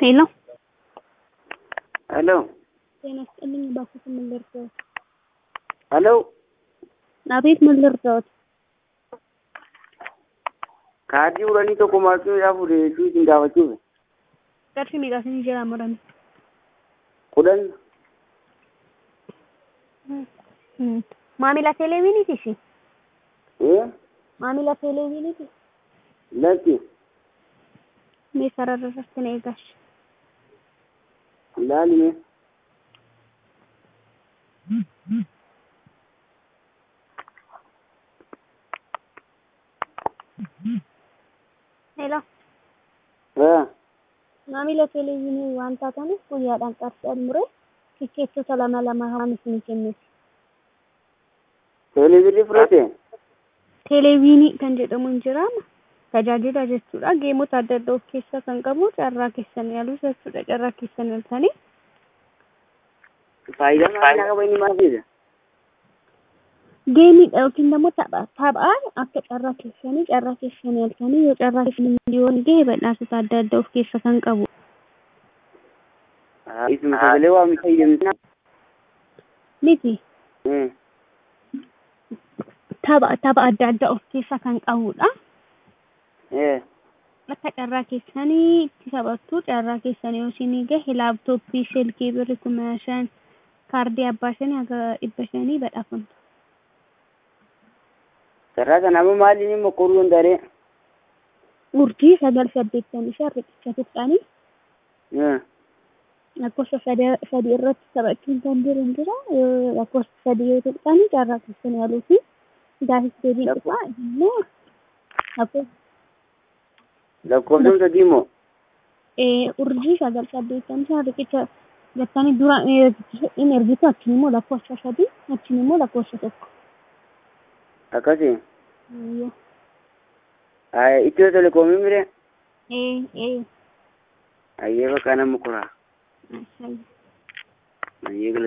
ሄሎ ሄሎ ጤና ይስጥልኝ። እባክዎት ምን ልርዳዎት? ሄሎ አቤት ምን ልርዳዎት? kaardii uranii tokko maatiin fuudhee isin gaafachuuf qarshii meeqaasin jira murame? kudhan Maamila televiiniiti isin? ee Maamila televiiniiti? lakki Mee sarara irratti na eegash. ilaaline Hello. ee Maamila televiinii waan taataniif guyyaadhaan qarshii almuree tikkeettota lama lama haan isin kennuuf. teelevizyiinii fudhate Televiinii kan jedhamu hin jiraama. Tajaajila jechuudha. Geemota adda addaa of keessaa kan qabu carraa keessan yaaluu jechuudha. Carraa keessan yaaltanii faayidaa maalii qaba inni maal jedha geemiidha yookiin immoo tapha taphaan akka carraa keessanii carraa keessan yaaltanii yoo carraa keessan miliyoon gahe badhaasota adda addaa of keessa kan qabu. isuma sagalee waamni fayyadamna Miti ee tapha tapha adda addaa of keessa kan qabudha. ee Akka carraa keessanii itti taphattu carraa keessanii yoo isinii gahe laaptooppii silkii birrii kuma shan kaardii abbaa shanii haga dhibba shanii badhaafamtu. sarara kana amma maaliin immoo qoruu danda'ee Urjii sagal saddeettamii shan riqicha tuqxanii ee lakkoofsa sada- sadii irratti taphachuun kan jiru hin jira. Yoo lakkoofsa sadii yoo tuqxanii carraa keessan yaaluu fi gaafis deebiin dhufa immoo lakkoofsa lakkoofsa sadii immoo eh, urjii sagal saddeettamii shan riqicha jettanii dura in ergitu achiin immoo lakkoofsa sadii achiin immoo lakkoofsa tokko. akkasi Yoo. itiyoo telekoomii mire Eh, eh. ayyee bakka nama kuraa Mashallah. ayyee